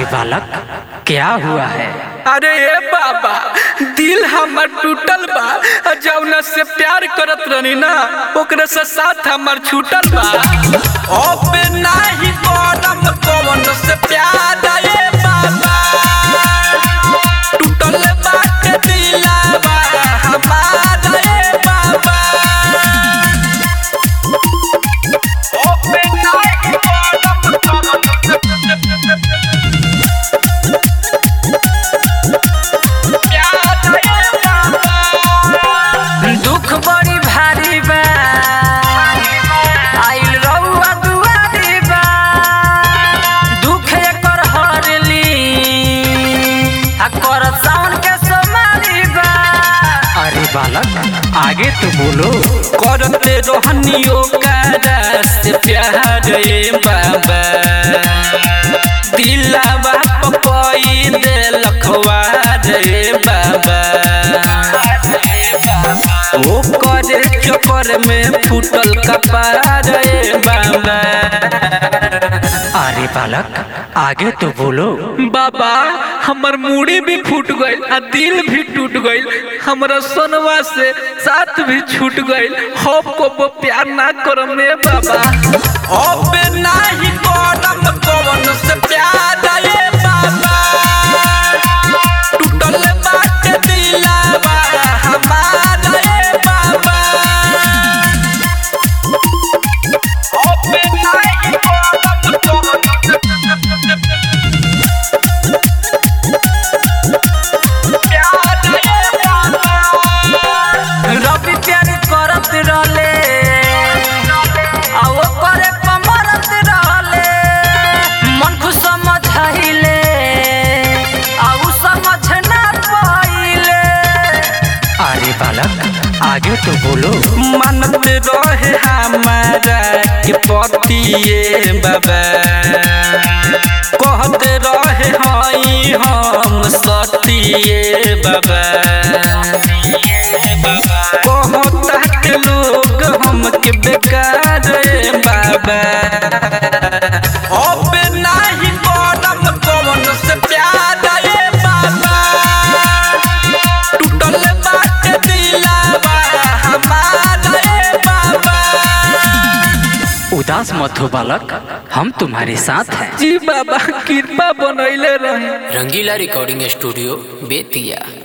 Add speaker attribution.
Speaker 1: अरे बालक क्या हुआ है
Speaker 2: अरे ए बाबा दिल हमर टूटल बा और जौना से प्यार करत रहनी ना ओकरे से साथ हमर छूटल बा अब नाही करम कौन से प्यार ए बाबा टूटल बाटे दिलवा हमार ए बाबा अब नाही करम कौन
Speaker 1: दुख बड़ी भारी बा आइल रउआ दुआरी बा दुख एकर हरली आ कर सावन के सोमारी बा अरे बालक आगे तो बोलो
Speaker 2: करते रोहनियो कारा से प्यार ए बाबा दिलावा पपई दे लखवा रे बाबा ओ करे चक्कर में फूटल कपार ए बाबा
Speaker 1: अरे बालक आगे तो बोलो
Speaker 2: बाबा हमर मूड़ी भी फूट गइल आ दिल भी टूट गइल हमरा सोनवा से साथ भी छूट गइल हम को वो प्यार ना करम रे बाबा अब नाही करम कौन से प्यार रे बाबा टूटल बाटे दिलवा हमार रे बाबा अब नाही करम कौन
Speaker 1: रवि प्यार करत रहले आ वो करे कमरत रहले मन को समझाइले आ उ समझ ना पाइले अरे बालक आगे तो बोलो
Speaker 2: मानत रहे हमारा के पतिए बाबा कहते रहे हई हम सतिए बाबा कहता के लोग हमके बेकार रे बाबा अब नाही करम कौन से प्यार रे बाबा टूटल बाटे दिलवा हमार रे बाबा
Speaker 1: उदास मत हो बालक हम तुम्हारे साथ हैं
Speaker 2: जी बाबा कृपा बनैले रहे
Speaker 3: रंगीला रिकॉर्डिंग स्टूडियो बेतिया